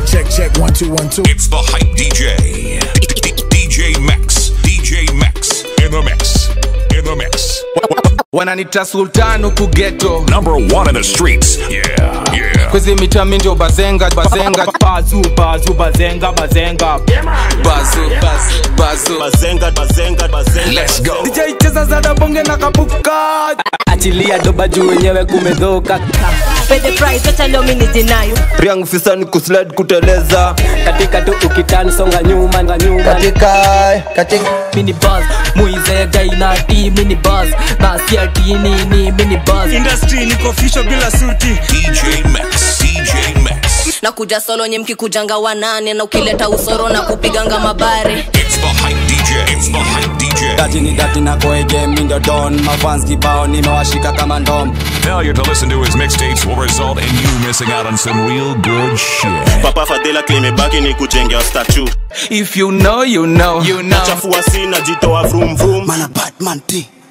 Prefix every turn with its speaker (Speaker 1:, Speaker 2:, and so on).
Speaker 1: check, check, one, two, one, two.
Speaker 2: It's the hype DJ. DJ Max. DJ Max. In the mix. In the mix.
Speaker 3: wananita sultan huku geto
Speaker 2: Number one in the streets. Yeah. Yeah.
Speaker 3: kwizi mita mindio bazenga bazenga
Speaker 4: bazu bazu bazenga bazenga
Speaker 3: bazu bazu bazu
Speaker 5: bazenga bazenga bazenga
Speaker 2: Let's go.
Speaker 3: DJ cheza za dabonge na kapuka
Speaker 4: achilia doba juu wenyewe kumedhoka
Speaker 6: Pay the price, wacha leo mimi nijinayo.
Speaker 5: Riang fisa ni kuslide kuteleza
Speaker 4: katika tu ukitani songa nyuma nga nyuma
Speaker 5: katika katika
Speaker 4: mini buzz muizega inati mini buzz nasikia tini ni mini buzz
Speaker 5: industry niko official bila suti
Speaker 2: DJ Max. DJ Max.
Speaker 6: na kuja solo nye mkikujanga wanane na ukileta usoro na kupiganga mabare
Speaker 2: It's the hype DJ. It's the hype DJ.
Speaker 7: dati ni dati na koege mindo don mafans kibao nimewashika kama ndom
Speaker 2: Failure to listen to his mixtapes will result in you missing out on some real good shit.
Speaker 5: papa fadela klimebaki ni kujengea statue
Speaker 3: if you know you know you know
Speaker 5: chafua sina jitoa vroom vroom
Speaker 7: mana batman t